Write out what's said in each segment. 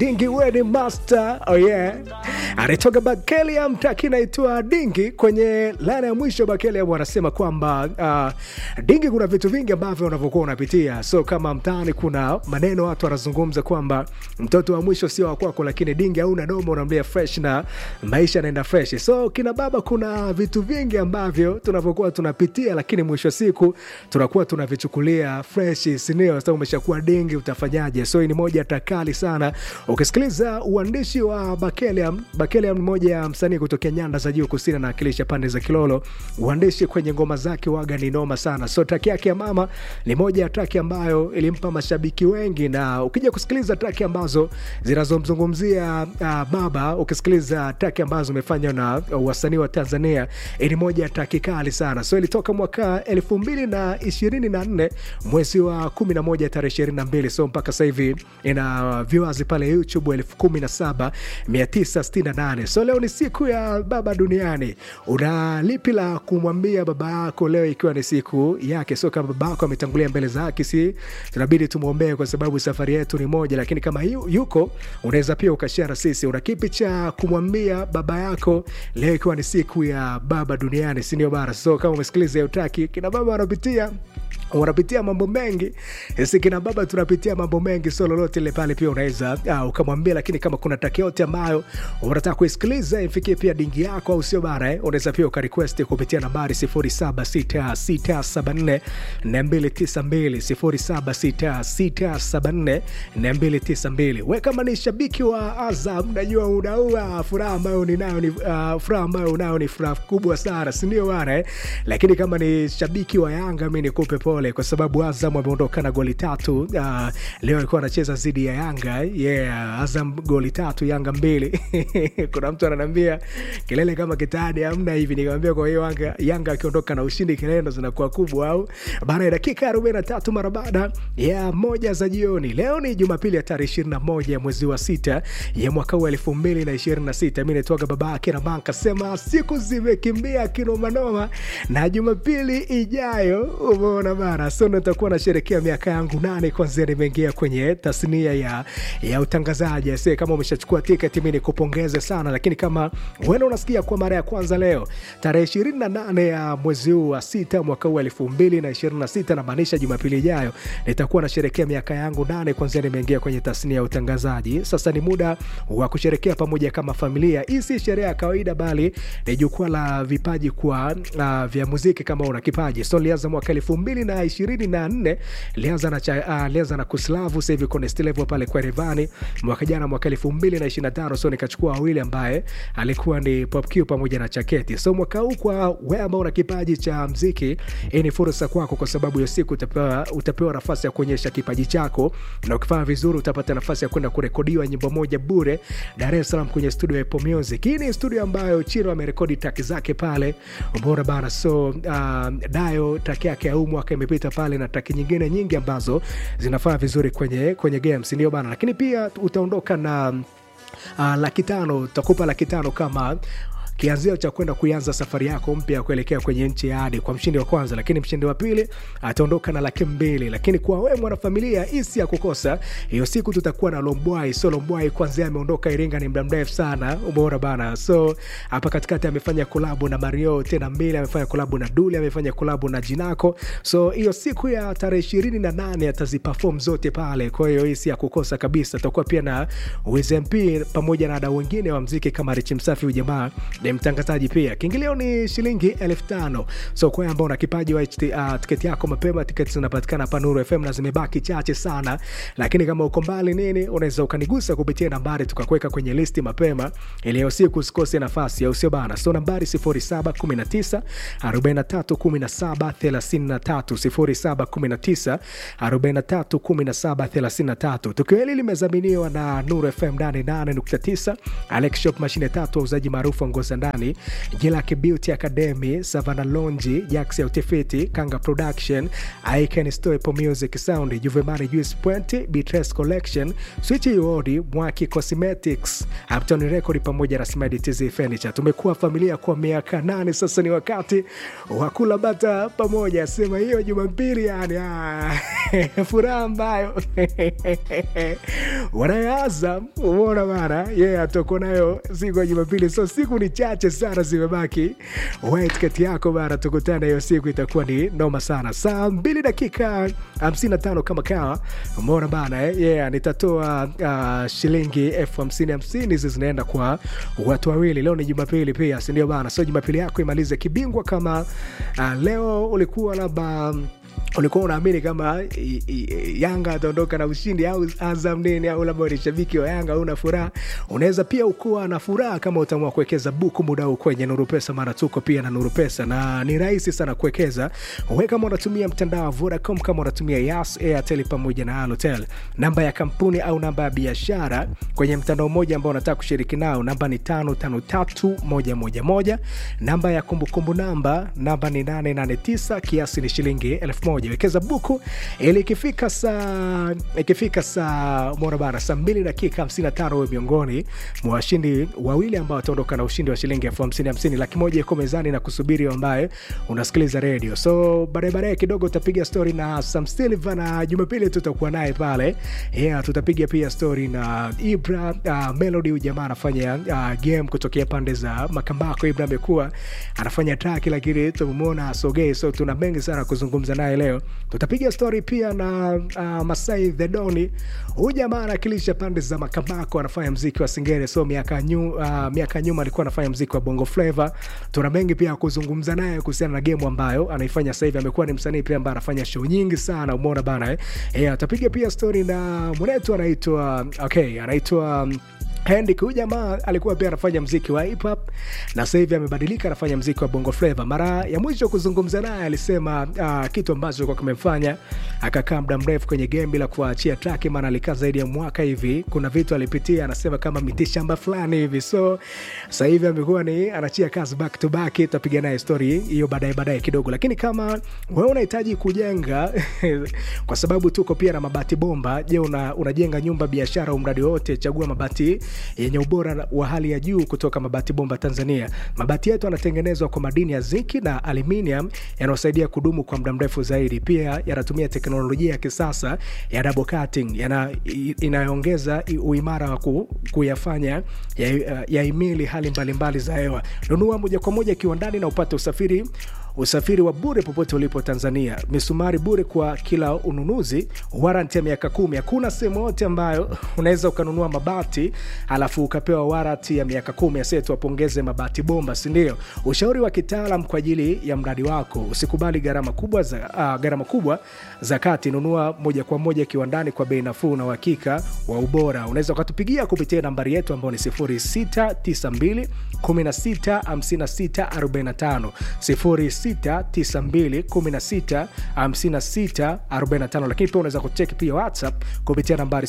Dingi Wedding Master, oh yeah. Anatoka Bakeliam, taki naitwa Dingi. Kwenye laina ya mwisho Bakeliam wanasema kwamba uh, Dingi, kuna vitu vingi ambavyo unavyokuwa unapitia, so kama mtaani kuna maneno watu wanazungumza kwamba mtoto wa mwisho sio wa kwako, lakini Dingi hauna noma, unamlia fresh na maisha yanaenda fresh. So kina baba, kuna vitu vingi ambavyo tunavyokuwa tunapitia, lakini mwisho wa siku tunakuwa tunavichukulia fresh, sindio? Sasa umeshakuwa Dingi, utafanyaje? So hii ni moja takali sana ukisikiliza uandishi wa Bakeliam. Bakeliam ni moja ya msanii kutokea nyanda za juu kusini, anawakilisha pande za Kilolo. Uandishi kwenye ngoma zake waga ni noma sana. So traki yake ya mama ni moja ya traki ambayo ilimpa mashabiki wengi, na ukija kusikiliza traki ambazo zinazomzungumzia uh, baba, ukisikiliza traki ambazo zimefanywa na uh, wasanii wa Tanzania, ni moja ya traki kali sana. So ilitoka mwaka elfu mbili na ishirini na nne mwezi wa kumi na moja tarehe ishirini na mbili so mpaka sasa hivi ina viewers pale YouTube elfu kumi na saba mia tisa sitini na nane. So leo ni siku ya baba duniani. Una lipi la kumwambia baba yako leo, ikiwa ni siku yake? So kama baba yako ametangulia mbele za haki, si tunabidi tumwombee, kwa sababu safari yetu ni moja, lakini kama yu, yuko unaweza pia ukashare sisi, una kipi cha kumwambia baba yako leo, ikiwa ni siku ya baba duniani, si ndio bara? So kama umesikiliza hiyo traki, kina baba wanapitia wanapitia mambo mengi, sisi kina baba tunapitia mambo mengi, so lolote ile pale pia unaweza uh, ukamwambia. Lakini kama kuna taki yote ambayo unataka kuisikiliza ifikie pia dingi yako, au sio bana eh? Unaweza pia ukarequest kupitia nambari 076674 292 076674 we kama ni shabiki wa Azam, najua unaua furaha ambayo ninayo ni uh, furaha ambayo unayo ni furaha kubwa sana, si ndio bana eh? Lakini kama ni shabiki wa Yanga, mi nikupe pole kwa sababu Azam ameondoka na goli tatu. Uh, leo alikuwa anacheza dhidi ya Yanga yeah, Azam goli tatu Yanga mbili. Kuna mtu ananiambia kelele kama kitani amna hivi, nikamwambia kwa hiyo Yanga, Yanga akiondoka na ushindi kelele ndo zinakuwa kubwa au baada ya dakika arobaini na tatu mara baada ya moja za jioni. Leo ni Jumapili ya tarehe ishirini na moja ya mwezi wa sita ya mwaka huu elfu mbili na ishirini na sita. Mi naitwaga baba yake na banka sema siku zimekimbia kinomanoma, na Jumapili ijayo umeona bara so nitakuwa nasherekea miaka yangu nane kwanzia nimeingia kwenye tasnia ya, ya utangazaji. Se, kama umeshachukua tiketi mi nikupongeze sana, lakini kama wena unasikia kwa mara ya kwanza leo tarehe ishirini na nane ya mwezi huu wa sita mwaka huu elfu mbili na ishirini na sita namaanisha Jumapili ijayo nitakuwa nasherekea miaka yangu nane kwanzia nimeingia kwenye tasnia ya utangazaji. Sasa ni muda wa kusherekea pamoja kama familia. Hii si sherehe ya kawaida, bali ni jukwaa la vipaji kwa uh, vya muziki. Kama una kipaji so lianza mwaka elfu mbili na ishirini na nne lianza na, uh, lianza na Kuslavu sasa hivi Konestelevo pale kwa Revani. Mwaka jana mwaka elfu mbili na ishirini na tano so nikachukua wawili ambaye alikuwa ni Popq pamoja na Chaketi. So mwaka huu kwa wewe ambao una kipaji cha mziki, hii ni fursa kwako, kwa sababu hiyo siku utapewa, utapewa nafasi ya kuonyesha kipaji chako, na ukifanya vizuri utapata nafasi ya kwenda kurekodiwa nyimbo moja bure Dar es Salaam kwenye studio ya Apple Music. Hii ni studio ambayo Chiro amerekodi taki zake pale, umeona bana. So uh, Dayo taki yake ya huu mwaka imepita pale na taki nyingine nyingi ambazo zinafanya vizuri kwenye, kwenye games ndio bana, lakini pia utaondoka na uh, laki tano, utakupa laki tano kama kianzio cha kwenda kuanza safari yako mpya kuelekea kwenye nchi ya ahadi kwa mshindi wa kwanza, lakini mshindi wa pili ataondoka na laki mbili. Lakini kwa wewe mwanafamilia, isi ya kukosa hiyo siku, tutakuwa na Lombwai. So Lombwai kwanzia ameondoka Iringa ni muda mrefu sana, umeona bana. So hapa katikati amefanya kolabo na Mario tena mbili, amefanya kolabo na Duli, amefanya kolabo na Jinako. So hiyo siku ya tarehe ishirini na nane ataziperform zote pale, kwa hiyo hii si ya kukosa kabisa. Tutakuwa pia na WZMP pamoja na wadau wengine wa mziki kama Richi Msafi, huyu jamaa ni mtangazaji pia. Kiingilio ni shilingi elfu tano. So kwa ambao una kipaji wa uh, tiketi yako mapema, tiketi zinapatikana hapa Nuru FM na zimebaki chache sana, lakini kama uko mbali nini, unaweza ukanigusa kupitia nambari tukakuweka kwenye listi mapema, ili hiyo siku usikose nafasi, au sio bana? So nambari 0719 43 17 33 0719 43 17 33. Tukio hili limezaminiwa na Nuru FM 88.9, Alex Shop, mashine tatu, wauzaji maarufu wa nguo za ndani Jilaki Beauty Academy, Savana Lonji, Jax ya Utafiti, Kanga Production, I Can Store Apple Music Sound, Juvemani Juice Point, Beatrice Collection, Switch Yodi, Mwaki Cosmetics, Uptown Record pamoja na Smedi TZ Furniture. Tumekuwa familia kwa miaka nane sasa, ni wakati wa kula bata pamoja. Sema hiyo Jumapili, yani ah, furaha ambayo wanayoanza umeona bana, yeye yeah, atoko nayo siku ya Jumapili. So siku ni chache sana zimebaki, wait kati yako bana, tukutane hiyo siku, itakuwa ni noma sana. Saa mbili dakika 55 kama kawa, umeona bana eh? Yeah, nitatoa uh, shilingi elfu hamsini hamsini hizi zinaenda kwa watu wawili. Leo ni Jumapili pia, si ndio bana? So Jumapili yako imalize kibingwa. Kama uh, leo ulikuwa labda ulikuwa unaamini kama i, i, Yanga ataondoka na ushindi au Azam nini, au labda ni shabiki wa Yanga una furaha, unaweza pia ukuwa na furaha kama utaamua kuwekeza buku muda huu kwenye Nuru Pesa, mara tuko pia na Nuru Pesa na ni rahisi sana kuwekeza. Wewe kama unatumia mtandao wa Vodacom, kama unatumia Yas, Airtel pamoja na Halotel, namba ya kampuni au namba ya biashara kwenye mtandao mmoja ambao unataka kushiriki nao, namba ni tano tano tatu moja moja moja. Namba ya kumbukumbu namba namba ni nane nane tisa, kiasi ni shilingi elfu moja wekeza buku ili ikifika saa ikifika saa mona bana saa mbili dakika 55 huwe miongoni mwa washindi wawili ambao wataondoka na ushindi wa shilingi elfu hamsini hamsini laki moja iko mezani na kusubiri ambaye unasikiliza redio so baadaye baadaye kidogo utapiga stori na Sam Silva na Jumapili tutakuwa naye pale yeah, tutapiga pia stori na Ibra uh, Melody huyu jamaa anafanya uh, game kutokea pande za Makambako Ibra amekuwa anafanya track lakini tumemwona asogei so tuna mengi sana kuzungumza naye leo tutapiga stori pia na uh, Masai the Doni. Huyu jamaa anawakilisha pande za Makambako, anafanya mziki wa Singere, so miaka nyu, uh, miaka nyuma alikuwa anafanya mziki wa Bongo Flava. Tuna mengi pia kuzungumza naye kuhusiana na game ambayo anaifanya sasa hivi. Amekuwa ni msanii pia ambaye anafanya show nyingi sana, umeona bana eh? Yeah, atapiga pia stori na mwenetu anaitwa okay, anaitwa um, Hendik huyu jamaa alikuwa pia anafanya mziki wa hip hop na sasa hivi amebadilika, anafanya mziki wa bongo flava. Mara ya mwisho kuzungumza naye alisema uh, kitu ambacho kwa kimemfanya akakaa muda mrefu kwenye game bila kuachia track, maana alikaa zaidi ya mwaka hivi. Kuna vitu alipitia, anasema kama mitishamba fulani hivi, so sasa hivi amekuwa ni anachia kazi back to back. Tutapiga naye story hiyo baadaye baadaye kidogo, lakini kama wewe unahitaji kujenga kwa sababu tuko pia na mabati bomba. Je, una, unajenga nyumba, biashara au mradi wote, chagua mabati yenye ubora wa hali ya juu kutoka Mabati Bomba Tanzania. Mabati yetu yanatengenezwa kwa madini ya zinki na aluminium yanayosaidia kudumu kwa muda mrefu zaidi. Pia yanatumia teknolojia ya kisasa ya double cutting yana, inayoongeza uimara wa ku, kuyafanya yahimili ya hali mbalimbali mbali za hewa. Nunua moja kwa moja kiwandani na upate usafiri usafiri wa bure popote ulipo Tanzania, misumari bure kwa kila ununuzi, waranti ya miaka kumi. Hakuna sehemu yote ambayo unaweza ukanunua mabati alafu ukapewa waranti ya miaka kumi. Ase tuwapongeze Mabati Bomba, si ndio? Ushauri wa kitaalam kwa ajili ya mradi wako. Usikubali gharama kubwa za uh, gharama kubwa za kati. Nunua moja kwa moja kiwandani kwa bei nafuu na uhakika wa ubora. Unaweza ukatupigia kupitia nambari yetu ambayo ni 0692 16 56 45 0692165645 lakini pia unaweza kucheki pia WhatsApp kupitia nambari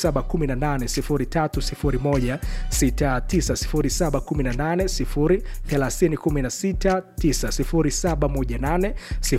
0718030169 0718030169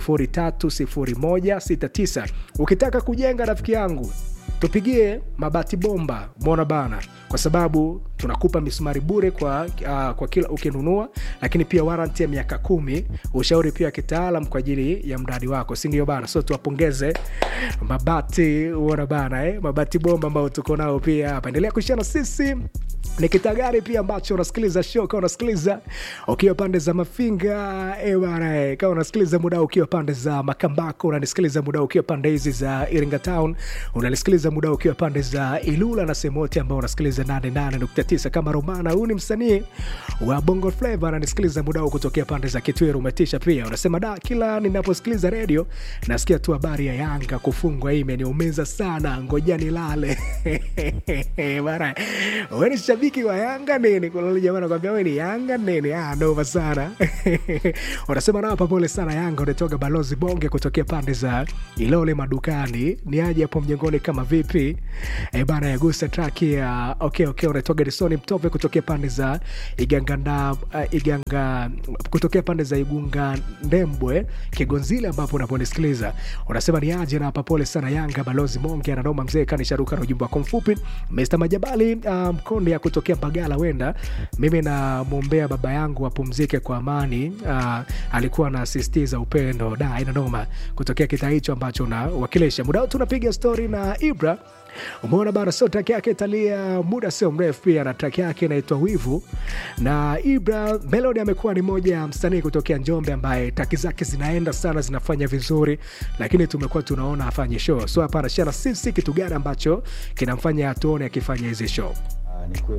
0718030169 ukitaka kujenga rafiki yangu tupigie Mabati Bomba mona bana, kwa sababu tunakupa misumari bure kwa, uh, kwa kila ukinunua, lakini pia waranti ya miaka kumi, ushauri pia kitaalam kwa ajili ya mradi wako, si ndio bana? So tuwapongeze Mabati uona bana eh? Mabati Bomba ambao tuko nao pia hapa. Endelea kushana sisi ni kitagari pia ambacho unasikiliza show kama unasikiliza ukiwa pande za Mafinga e bana e, kama unasikiliza muda ukiwa pande za Makambako, unanisikiliza muda ukiwa pande hizi za Iringa Town, unanisikiliza muda ukiwa pande za Ilula na sehemu yote ambao unasikiliza 88.9 kama Romana. Huyu ni msanii wa Bongo Flava, ananisikiliza muda huu kutokea pande za Kitwiru. Umetisha pia, unasema da, kila ninaposikiliza redio nasikia tu habari ya Yanga kufungwa, hii imeniumiza sana, ngoja nilale bana. Wewe ni shabiki wa Yanga nini? Kuna yule jamaa anakuambia wewe ni Yanga nini? Ah, noma sana unasema nao pole sana Yanga. Unatoka balozi Bonge kutokea pande za Ilole madukani, ni aje hapo mjengoni kama vipi? E bana, yagusa track ya okay okay, unatoka Jason Mtove kutokea pande za Iganganda, uh, Iganga kutokea pande za Igunga Ndembwe Kigonzile, ambapo unaponisikiliza unasema ni aje na hapa. Pole sana Yanga, balozi Monge ananoma mzee kanisharuka na ujumbe wako mfupi. Mr Majabali uh, Mkonde ya kutokea Mbagala, wenda mimi namwombea baba yangu apumzike kwa amani. Uh, alikuwa anasisitiza upendo da ina noma kutokea kitaa hicho ambacho unawakilisha. Muda wote tunapiga stori na Ibra Umeona bana, sio track yake italia muda sio mrefu, pia na track yake inaitwa Wivu. Na Ibra Melody amekuwa ni moja ya msanii kutokea Njombe ambaye traki zake zinaenda sana, zinafanya vizuri, lakini tumekuwa tunaona afanye show. So hapa anashare na sisi kitu gani ambacho kinamfanya atuone akifanya hizi show. Ah, ni kweli.